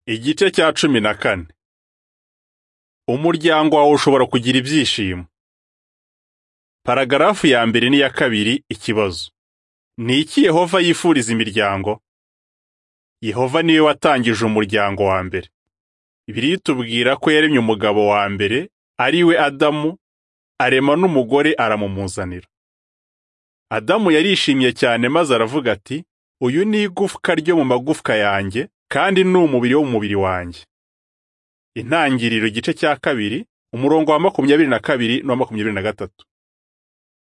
Igice cya cumi na kane. Umuryango wawe ushobora kugira ibyishimo. Paragarafu ya mbere n'iya kabiri ikibazo. Ni iki Yehova yifuriza imiryango? Yehova niwe watangije umuryango wa mbere. Bibiliya itubwira ko yaremye umugabo wa mbere, ari we Adamu, arema n'umugore aramumuzanira. Adamu yarishimye cyane maze aravuga ati, uyu ni igufwa ryo mu magufwa yanjye, kandi ni umubiri wo mu mubiri wanjye. Intangiriro igice cya kabiri, umurongo wa makumyabiri na kabiri n'uwa makumyabiri na gatatu.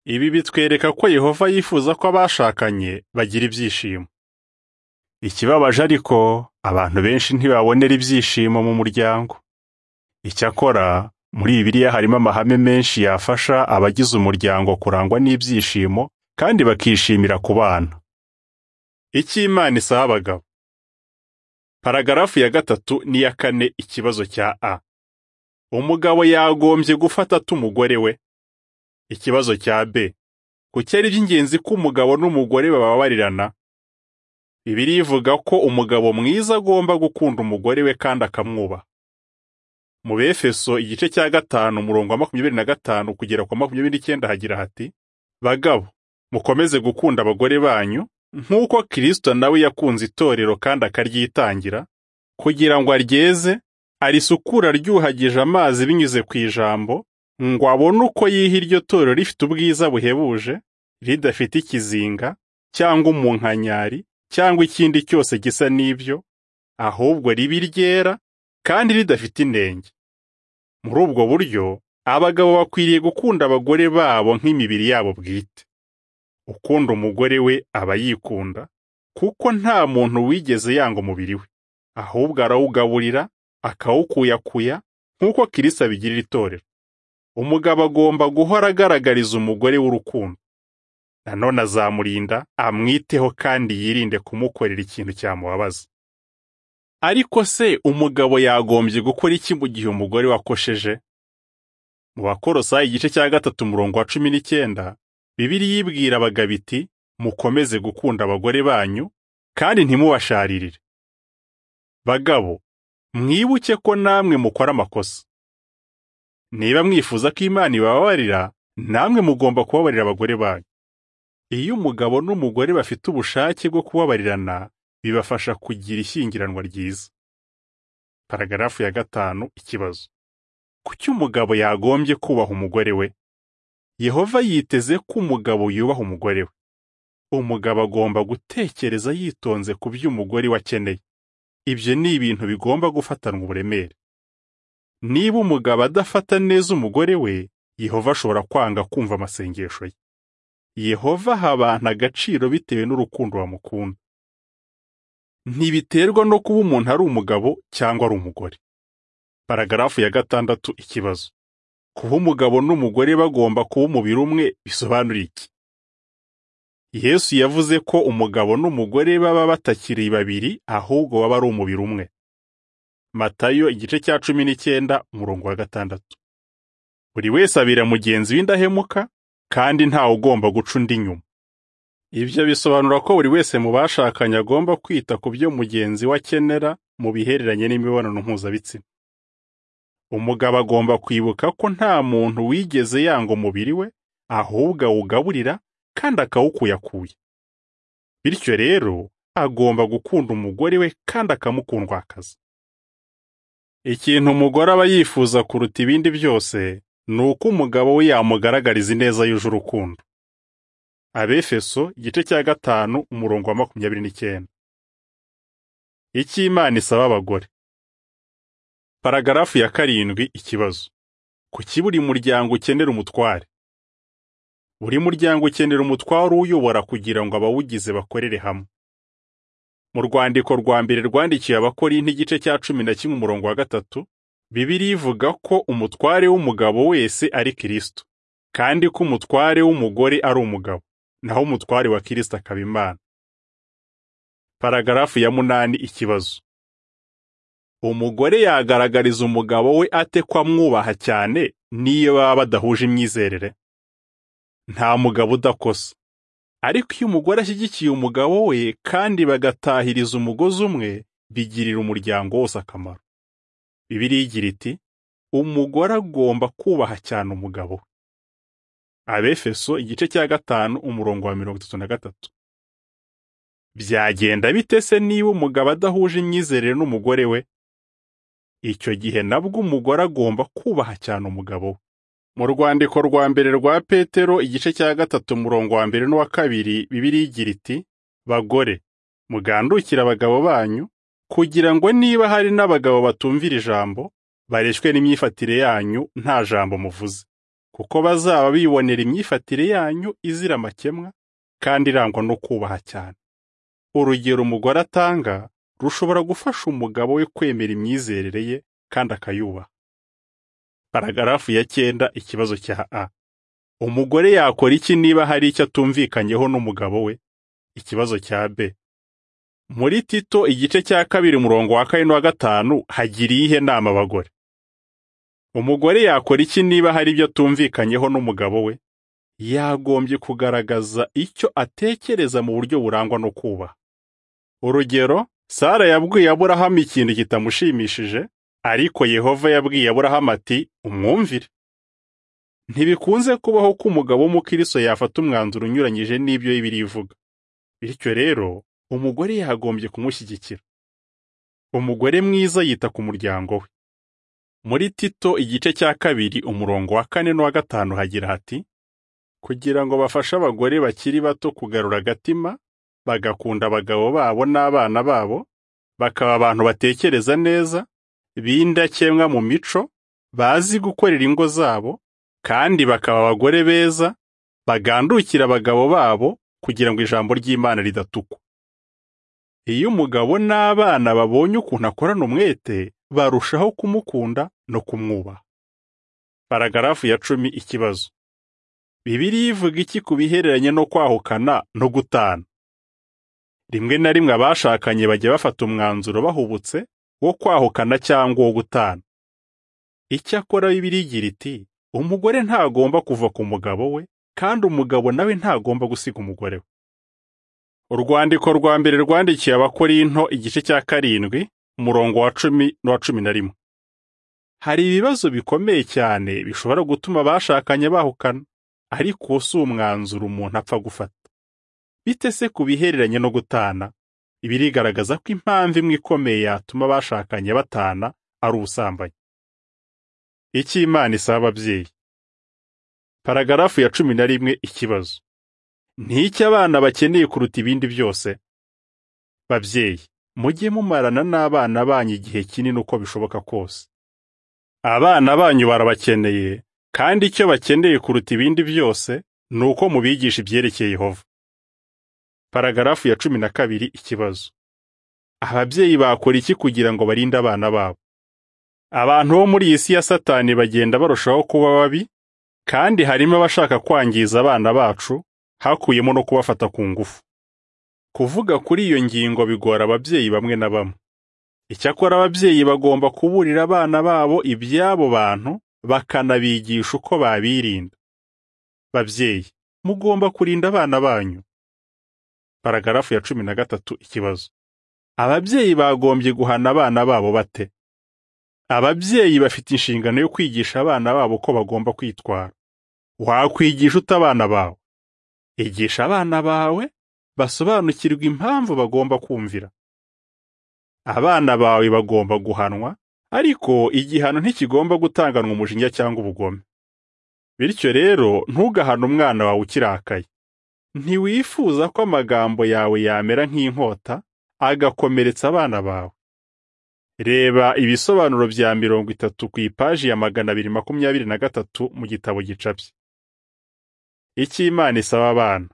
Ibi bitwereka ko Yehova yifuza ko abashakanye bagira ibyishimo. Ikibabaje ariko, abantu benshi ntibabonera ibyishimo mu muryango. Icyakora, muri Bibiliya harimo amahame menshi yafasha abagize umuryango kurangwa n'ibyishimo kandi bakishimira kubana. Icyo Imana isaba abagabo. Paragarafu ya gatatu n'iya kane ikibazo cya A. Umugabo yagombye gufata ate umugore we? Ikibazo cya B. Kuki ari iby'ingenzi ko umugabo n'umugore bababarirana? Bibiliya ivuga ko umugabo mwiza agomba gukunda umugore we kandi akamwubaha. Mu Befeso igice cya gatanu umurongo wa makumyabiri na gatanu kugera ku wa makumyabiri n'icyenda hagira hati, bagabo, mukomeze gukunda abagore banyu, nk'uko Kristo nawe yakunze itorero kandi akaryitangira, kugira ngo aryeze, arisukure aryuhagije amazi binyuze ku ijambo, ngo abone uko yiha iryo torero rifite ubwiza buhebuje, ridafite ikizinga, cyangwa umunkanyari, cyangwa ikindi cyose gisa n'ibyo, ahubwo riba iryera, kandi ridafite inenge. Muri ubwo buryo, abagabo bakwiriye gukunda abagore babo nk'imibiri yabo bwite. ukunda umugore we aba yikunda, kuko nta muntu wigeze yanga umubiri we, ahubwo arawugaburira, akawukuyakuya, nk'uko Kristo abigirira itorero. Umugabo agomba guhora agaragariza umugore we urukundo. Nanone azamurinda, amwiteho kandi yirinde kumukorera ikintu cyamubabaza. Ariko se umugabo yagombye gukora iki mu gihe umugore we akosheje? Mu Bakorosayi igice cya gatatu umurongo wa cumi n'icyenda, Bibiliya ibwira abagabo iti, mukomeze gukunda abagore banyu, kandi ntimubasharirire. Bagabo, mwibuke ko namwe mukora amakosa. Niba mwifuza ko Imana ibabarira, namwe mugomba kubabarira abagore banyu. Iyo umugabo n'umugore bafite ubushake bwo kubabarirana, bibafasha kugira ishyingiranwa ryiza. Paragarafu ya gatanu, ikibazo. Kuki umugabo yagombye kubaha umugore we? Yehova yiteze ko umugabo yubaha umugore we. Umugabo agomba gutekereza yitonze ku byo umugore we akeneye. Ibyo ni ibintu bigomba gufatanwa uburemere. Niba umugabo adafata neza umugore we, Yehova ashobora kwanga kumva amasengesho ye. Yehova aha abantu agaciro bitewe n'urukundo bamukunda. Ntibiterwa no kuba umuntu ari umugabo cyangwa ari umugore. Paragarafu ya gatandatu ikibazo. kuba umugabo n'umugore bagomba kuba umubiri umwe bisobanura iki yesu yavuze ko umugabo n'umugore baba batakiri babiri ahubwo baba ari umubiri umwe matayo igice cya cumi n'icyenda umurongo wa gatandatu buri wese abira mugenzi w'indahemuka kandi ntawe ugomba guca undi inyuma ibyo bisobanura ko buri wese mu bashakanye agomba kwita ku byo mugenzi we akenera mu bihereranye n'imibonano mpuzabitsina umugabo agomba kwibuka ko nta muntu wigeze yanga umubiri we ahubwo awugaburira kandi akawukuyakuya bityo rero agomba gukunda umugore we kandi akamukundwakaza ikintu umugore aba yifuza kuruta ibindi byose ni uko umugabo we yamugaragariza ineza yuje urukundo abefeso igice cya gatanu umurongo wa makumyabiri n'icyenda icyo imana isaba abagore Paragarafu ya karindwi ikibazo. Kuki buri muryango ukenera umutware? Buri muryango ukenera umutware uwuyobora kugira ngo abawugize bakorere hamwe. Mu rwandiko rwa mbere rwandikiye abakorinti igice cya cumi na kimwe umurongo wa gatatu, Bibiliya ivuga ko umutware w'umugabo wese ari Kristo, kandi ko umutware w'umugore ari umugabo, naho umutware wa Kristo akaba Imana. Paragarafu ya munani ikibazo. Umugore yagaragariza umugabo we ate ko amwubaha cyane n'iyo baba badahuje imyizerere? Nta mugabo udakosa. Ariko iyo umugore ashyigikiye umugabo we kandi bagatahiriza umugozi umwe, bigirira umuryango wose akamaro bibiliya igira iti umugore agomba kubaha cyane umugabo we abefeso igice cya gatanu umurongo wa mirongo itatu na gatatu byagenda bite se niba umugabo adahuje imyizerere n'umugore we icyo gihe nabwo umugore agomba kubaha cyane umugabo we mu rwandiko rwa mbere rwa petero igice cya gatatu umurongo wa mbere n'uwa kabiri bibiliya igira iti bagore mugandukire abagabo banyu kugira ngo niba hari n'abagabo batumvira ijambo bareshwe n'imyifatire yanyu nta jambo muvuze kuko bazaba bibonera imyifatire yanyu izira amakemwa kandi irangwa no kubaha cyane urugero umugore atanga rushobora gufasha umugabo we kwemera imyizerere ye kandi akayubaha paragarafu ya cyenda ikibazo cya a umugore yakora iki niba hari icyo atumvikanyeho n'umugabo we ikibazo cya b muri tito igice cya kabiri umurongo wa kane n'uwa gatanu hagiriye ihe nama abagore umugore yakora iki niba hari ibyo atumvikanyeho n'umugabo we yagombye kugaragaza icyo atekereza mu buryo burangwa no kubaha urugero sara yabwiye aburahamu ikintu kitamushimishije ariko yehova yabwiye aburahamu ati umwumvire ntibikunze kubaho ko umugabo w'umukristo yafata umwanzuro unyuranyije n'ibyo bibiliya ivuga bityo rero umugore yagombye kumushyigikira umugore mwiza yita ku muryango we muri tito igice cya kabiri umurongo wa kane n'uwa gatanu hagira hati kugira ngo bafashe abagore bakiri bato kugarura agatima bagakunda abagabo babo n'abana babo bakaba abantu batekereza neza b'indakemwa mu mico bazi gukorera ingo zabo kandi bakaba abagore beza bagandukira abagabo babo kugira ngo ijambo ry'Imana ridatukwa iyo umugabo n'abana babonye ukuntu akorana umwete barushaho kumukunda no kumwubaha paragarafu ya cumi ikibazo bibiliya ivuga iki ku bihereranye no kwahukana no gutana rimwe na rimwe abashakanye bajya bafata umwanzuro bahubutse wo kwahukana cyangwa wo gutana icyakora bibiliya igira iti umugore ntagomba kuva ku mugabo we kandi umugabo nawe ntagomba gusiga umugore we urwandiko rwa mbere rwandikiye abakorinto igice cya karindwi umurongo wa cumi n'uwa cumi na rimwe hari ibibazo bikomeye cyane bishobora gutuma abashakanye bahukana ariko uwo si umwanzuro umuntu apfa gufata bite se ku bihereranye no gutana ibirigaragaza ko impamvu imwe ikomeye yatuma abashakanye batana ari ubusambanyi icyo imana isaba ababyeyi paragarafu ya cumi na rimwe ikibazo ni iki abana bakeneye kuruta ibindi byose babyeyi mujye mumarana n'abana banyu igihe kinini uko bishoboka kose abana banyu barabakeneye kandi icyo bakeneye kuruta ibindi byose ni uko mubigisha ibyerekeye Yehova paragarafu ya cumi na kabiri ikibazo ababyeyi bakora iki kugira ngo barinde abana babo abantu bo muri iyi si ya satani bagenda barushaho kuba babi kandi harimo abashaka kwangiza abana bacu hakuyemo no kubafata ku ngufu kuvuga kuri iyo ngingo bigora ababyeyi bamwe na bamwe icyakora ababyeyi bagomba kuburira abana babo iby'abo bantu bakanabigisha uko babirinda babyeyi mugomba kurinda abana banyu paragarafu ya cumi na gatatu ikibazo ababyeyi bagombye guhana abana babo bate ababyeyi bafite inshingano yo kwigisha abana babo ko bagomba kwitwara wakwigisha ute abana bawe igisha abana bawe basobanukirwa impamvu bagomba kumvira abana bawe bagomba guhanwa ariko igihano ntikigomba gutanganwa umujinya cyangwa ubugome bityo rero ntugahane umwana wawe ukirakaye ntiwifuza ko amagambo yawe yamera nk'inkota agakomeretsa abana bawe reba ibisobanuro bya mirongo itatu ku ipaji ya magana abiri makumyabiri na gatatu mu gitabo gicapye icyo imana isaba abana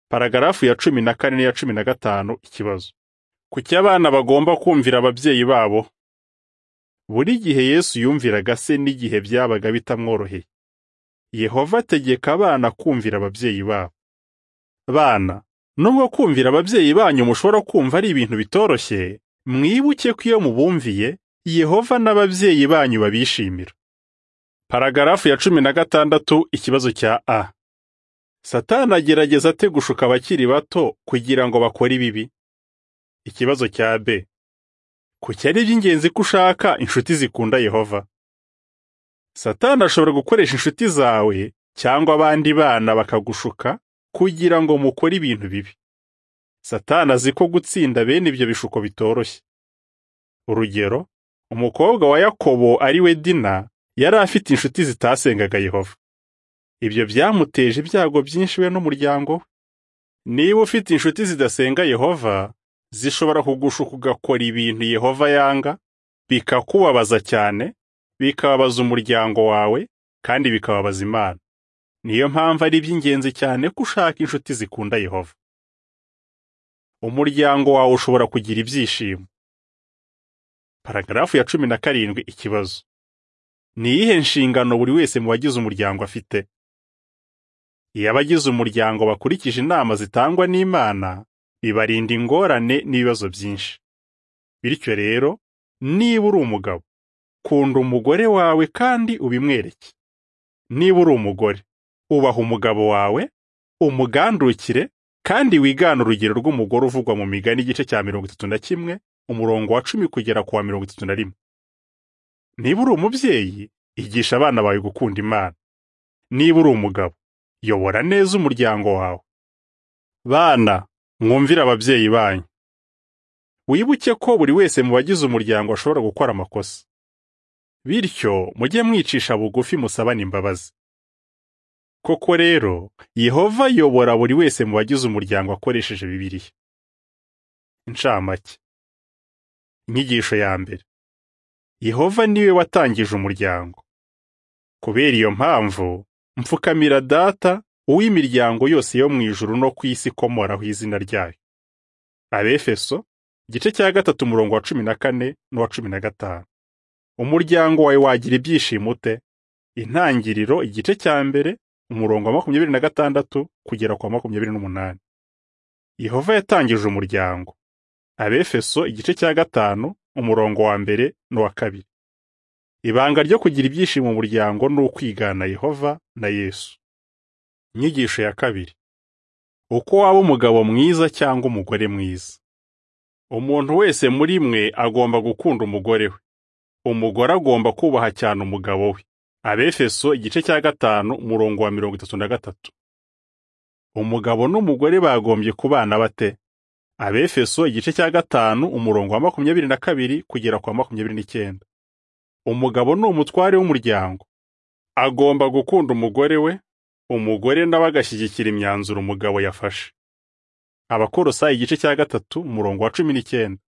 paragarafu ya cumi na kane n'iya cumi na gatanu ikibazo kuki abana bagomba kumvira ababyeyi babo buri gihe yesu yumviraga se n'igihe byabaga bitamworoheye yehova ategeka abana kumvira ababyeyi babo bana nubwo kumvira ababyeyi banyu mushobora kumva ari ibintu bitoroshye mwibuke ko iyo mubumviye yehova n'ababyeyi banyu babishimira paragarafu ya cumi na gatandatu ikibazo cya a satani agerageza ate gushuka abakiri bato kugira ngo bakore ibibi ikibazo cya b kuki ari iby'ingenzi ko ushaka inshuti zikunda yehova satani ashobora gukoresha inshuti zawe cyangwa abandi bana bakagushuka kugira ngo mukore ibintu bibi satani azi ko gutsinda bene ibyo bishuko bitoroshye urugero umukobwa wa yakobo ari we dina yari afite inshuti zitasengaga yehova ibyo byamuteje ibyago byinshi we n'umuryango we niba ufite inshuti zidasenga yehova zishobora kugushuka ugakora ibintu yehova yanga bikakubabaza cyane bikababaza umuryango wawe kandi bikababaza imana niyo mpamvu ari iby'ingenzi cyane ko ushaka inshuti zikunda yehova umuryango wawe ushobora kugira ibyishimo paragarafu ya cumi na karindwi ikibazo ni iyihe nshingano buri wese mu bagize umuryango afite iyo abagize umuryango bakurikije inama zitangwa n'imana bibarinda ingorane n'ibibazo byinshi bityo rero niba uri umugabo kunda umugore wawe kandi ubimwereke niba uri umugore ubaha umugabo wawe umugandukire kandi wigane urugero rw'umugore uvugwa mu migani igice cya mirongo itatu na kimwe umurongo wa cumi kugera ku wa mirongo itatu na rimwe niba uri umubyeyi igisha abana bawe gukunda imana niba uri umugabo yobora neza umuryango wawe bana mwumvire ababyeyi banyu wibuke ko buri wese mu bagize umuryango ashobora gukora amakosa bityo mujye mwicisha bugufi musabane imbabazi koko rero yehova yobora buri wese mu bagize umuryango akoresheje bibiliya incamake inyigisho ya mbere yehova niwe watangije umuryango kubera iyo mpamvu mfukamira data uw'imiryango yose yo mu ijuru no ku isi ikomoraho izina ryayo abefeso igice cya gatatu umurongo wa cumi na kane n'uwa cumi na gatanu umuryango wawe wagira ibyishimo ute intangiriro igice cya mbere umurongo wa makumyabiri na gatandatu kugera ku wa makumyabiri n'umunani yehova yatangije umuryango abefeso igice cya gatanu umurongo wa mbere n'uwa kabiri ibanga ryo kugira ibyishimo mu muryango ni ukwigana yehova na yesu inyigisho ya kabiri uko waba umugabo mwiza cyangwa umugore mwiza umuntu wese muri mwe agomba gukunda umugore we umugore agomba kubaha cyane umugabo we abefeso igice cya gatanu umurongo wa mirongo itatu na gatatu umugabo n'umugore bagombye kubana bate abefeso igice cya gatanu umurongo wa makumyabiri na kabiri kugera kwa makumyabiri n'icyenda umugabo ni umutware w'umuryango agomba gukunda umugore we umugore nawe agashyigikira imyanzuro umugabo yafashe abakorosayi igice cya gatatu umurongo wa cumi n'icyenda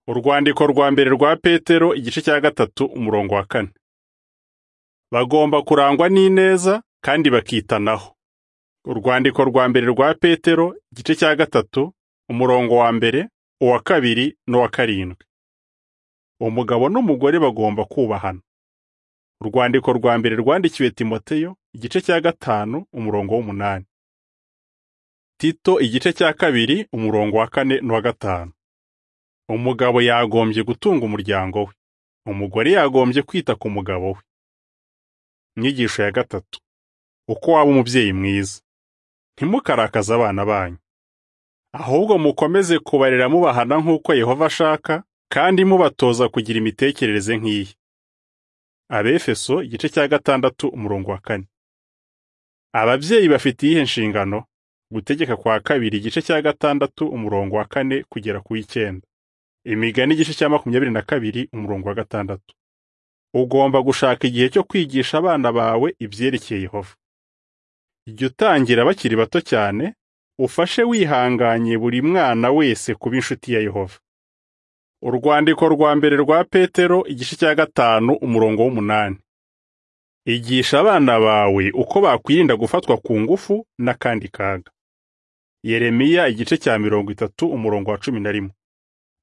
urwandiko rwa mbere rwa petero igice cya gatatu umurongo wa kane bagomba kurangwa n'ineza kandi bakitanaho urwandiko rwa mbere rwa petero igice cya gatatu umurongo wa mbere uwa kabiri n'uwa karindwi umugabo n'umugore bagomba kubahana urwandiko rwa mbere rwandikiwe timoteyo igice cya gatanu umurongo w'umunani tito igice cya kabiri umurongo wa kane n'uwa gatanu umugabo yagombye gutunga umuryango we umugore yagombye kwita ku mugabo we inyigisho ya gatatu uko waba umubyeyi mwiza ntimukarakaze abana banyu ahubwo mukomeze kubarera mubahana nk'uko Yehova ashaka kandi mubatoza kugira imitekerereze nk'iyi abefeso igice cya gatandatu umurongo wa kane ababyeyi bafite iyihe nshingano gutegeka kwa kabiri igice cya gatandatu umurongo wa kane kugera ku w'icyenda imigani igice cya makumyabiri na kabiri umurongo wa gatandatu ugomba gushaka igihe cyo kwigisha abana bawe ibyerekeye Yehova jya utangira bakiri bato cyane ufashe wihanganye buri mwana wese kuba inshuti ya Yehova. Urwandiko rwa mbere rwa Petero igice cya gatanu umurongo w'umunani. Igisha abana bawe uko bakwirinda gufatwa ku ngufu n'akandi kaga. Yeremiya igice cya mirongo itatu umurongo wa cumi na rimwe.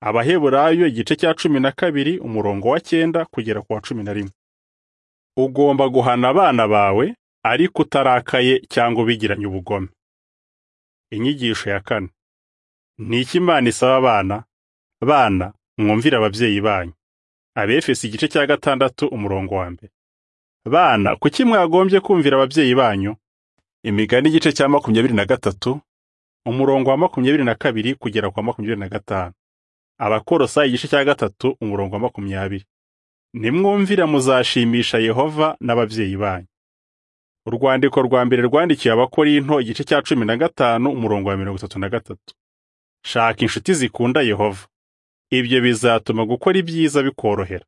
Abaheburayo igice cya cumi na kabiri umurongo wa cyenda kugera ku wa cumi na rimwe. Ugomba guhana abana bawe ariko utarakaye cyangwa ubigiranye ubugome. Inyigisho ya kane. Ni iki Imana isaba abana? Bana, mwumvire ababyeyi banyu. Abefesi igice cya gatandatu umurongo wa mbere. Bana, kuki mwagombye kumvira ababyeyi banyu? Imigani igice cya makumyabiri na gatatu umurongo wa makumyabiri na kabiri kugera kwa makumyabiri na gatanu abakorosa igice cya gatatu umurongo wa makumyabiri nimwumvira muzashimisha yehova n'ababyeyi banyu urwandiko rwa mbere rwandikiwe abakorinto igice cya cumi na gatanu umurongo wa mirongo itatu na gatatu shaka inshuti zikunda yehova ibyo bizatuma gukora ibyiza bikorohera